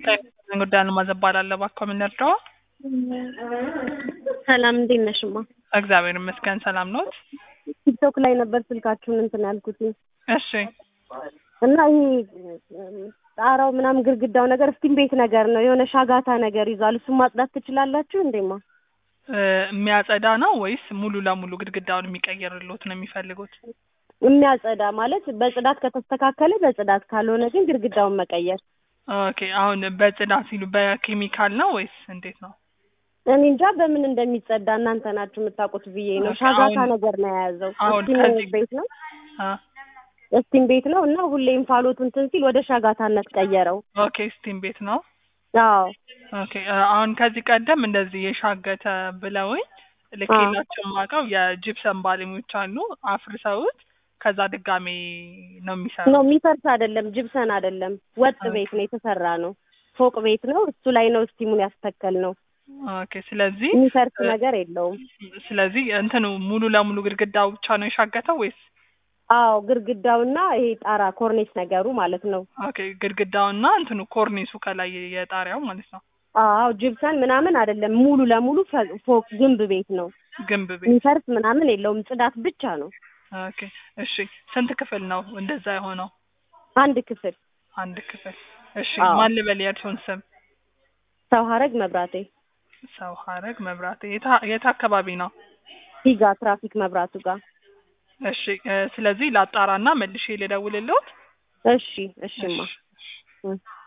ጉዳይ አልማዝ እባላለሁ። እባክዎ ምን ልርዳዎ? ሰላም እንዴት ነሽማ? እግዚአብሔር ይመስገን ሰላም ኖት? ቲክቶክ ላይ ነበር ስልካችሁን እንትን ያልኩት እሺ እና ይሄ ጣራው ምናምን ግድግዳው ነገር ስቲም ቤት ነገር ነው የሆነ ሻጋታ ነገር ይዟል። እሱን ማጽዳት ትችላላችሁ እንዴማ? እ የሚያጸዳ ነው ወይስ ሙሉ ለሙሉ ግድግዳውን የሚቀይርልዎት ነው የሚፈልጉት? የሚያጸዳ ማለት በጽዳት ከተስተካከለ በጽዳት ካልሆነ ግን ግድግዳውን መቀየር። ኦኬ አሁን በጽዳት ሲሉ በኬሚካል ነው ወይስ እንዴት ነው? እኔ እንጃ በምን እንደሚጸዳ እናንተ ናችሁ የምታውቁት ብዬ ነው። ኦኬ፣ ሻጋታ አሁን- ነገር ነው የያዘው። አሁን ስቲም ከዚህ- ቤት ነው አ ስቲም ቤት ነው እና ሁሌ እንፋሎቱ እንትን ሲል ወደ ሻጋታነት ቀየረው። ኦኬ ስቲም ቤት ነው። አዎ ኦኬ እ አሁን ከዚህ ቀደም እንደዚህ የሻገተ ብለውኝ ልኬላቸው የማውቀው የጂፕሰም ባለሙያዎች አሉ አፍርሰውት ከዛ ድጋሜ ነው የሚሰሩት። ነው የሚፈርስ አይደለም፣ ጅብሰን አይደለም፣ ወጥ ኦኬ። ቤት ነው የተሰራ ነው። ፎቅ ቤት ነው። እሱ ላይ ነው ስቲሙን ያስተከል ነው። ኦኬ ስለዚህ የሚፈርስ እ- ነገር የለውም። ስለዚህ እንትኑ ሙሉ ለሙሉ ግድግዳው ብቻ ነው የሻገተው ወይስ? አዎ ግድግዳውና ይሄ ጣራ ኮርኔስ ነገሩ ማለት ነው። ኦኬ ግድግዳውና እንትኑ ኮርኒሱ ከላይ የጣሪያው ማለት ነው። አዎ ጅብሰን ምናምን አይደለም፣ ሙሉ ለሙሉ ፈ- ፎቅ ግንብ ቤት ነው። ግንብ ቤት። የሚፈርስ ምናምን የለውም፣ ጽዳት ብቻ ነው። ኦኬ እሺ ስንት ክፍል ነው እንደዛ የሆነው? አንድ ክፍል አንድ ክፍል። እሺ አዎ። ማን ልበል የእርሶን ስም? ሰው ሀረግ መብራቴ ሰው ሀረግ መብራት የት የት አካባቢ ነው? ሂጋ ትራፊክ መብራቱ ጋር። እሺ እ ስለዚህ ላጣራና መልሼ ልደውልልዎት። እሺ እሺማ እሺ። እ